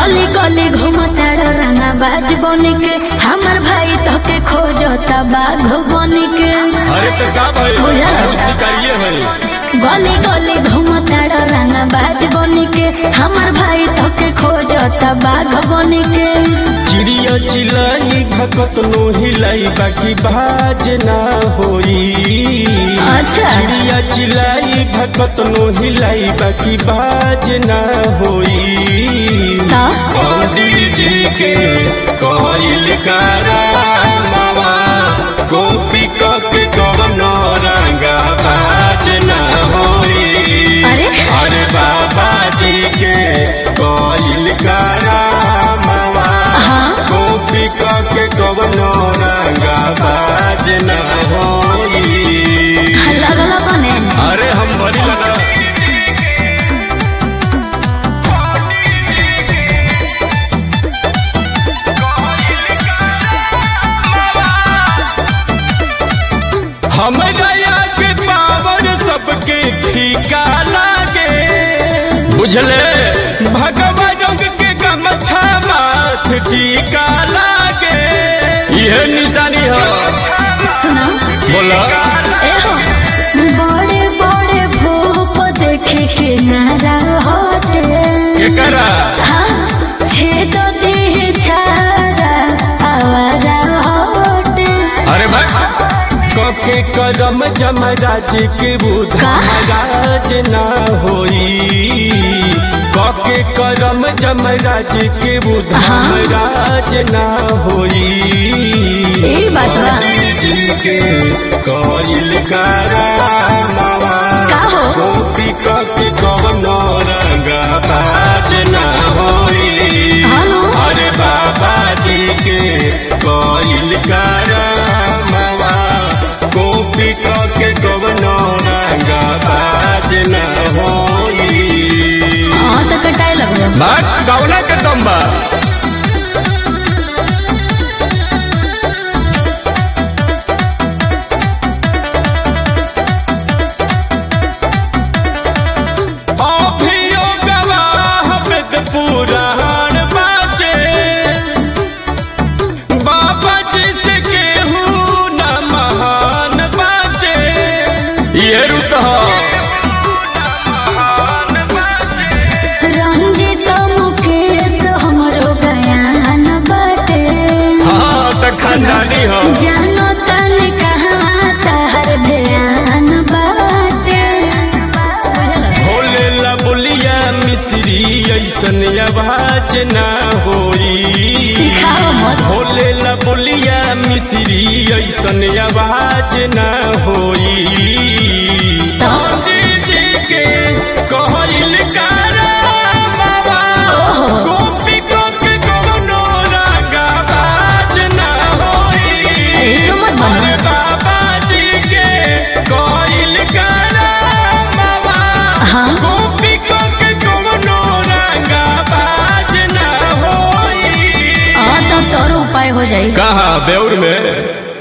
गली गली घूमताड़ रंगा बाज बनी के हमर भाई तोके खोजता बाघ बनी के अरे तो का भाई बुझल। हम शिकारिये है गली गली घूमताड़ रंगा बाज बनी के हमर भाई तोके खोजता बाघ बनी के चिड़िया चिलाई भकत नो हिलाई बाकी बाज ना होई अच्छा चिड़िया चिलाई भकत नो हिलाई बाकी बाज ना होई तो पंडित जी के कोइल कारा मामा गोपी के कवनो रंगा बाज ना होई अरे अरे बाबा जी के कोइल कारा मामा हाँ गोपी के कवनो रंगा बाज ना होई लगल बने अरे हम बड़ी लगा हमरा के पावर सबके फीका लागे बुझले भगवा रंग के गमछा माथ टीका लागे यह निशानी है सुना बोला एहो बड़े बड़े भूप देखे के नारा हटे के करा हाँ छेद देह छारा आवारा हटे अरे भाई कके करम जमराज के बुध का? महाराज ना होई कके करम जमराज के बुध हाँ। महाराज ना होई ई बात बा जी के कोइल कारा मामा का हो? गोपी कके कवनो रंगा बाज ना होई हेलो अरे बाबा जी के कोइल कारा मामा गोपी के कवनो रंगा बाज न होई हाँ तो कटाए लगलो बात गौना के दम बा अभियो गवाह वेद पुराण बाटे बाबा जी से केहू न महान बाटे ये रुत रंजित मुकेश हमरो बयान बाटे हाँ तक खानदानी हो जानो तन कहाँ तहर ध्यान बाटे बुझल भोले ला बोलिया मिश्री ऐसन आवाज ना होई सिखाओ मत भोले ला बोलिया मिश्री ऐसन आवाज ना होई तो जी जी के कहल कारा बाबा ओहो। गोपी को के कोनो रागा बाज ना होई हीरो मत बनो अरे बाबा जी के कहल कारा बाबा हाँ गोपी को के कोनो रागा बाज ना होई हाँ तो तोर उपाय हो जाई कहा बेउर में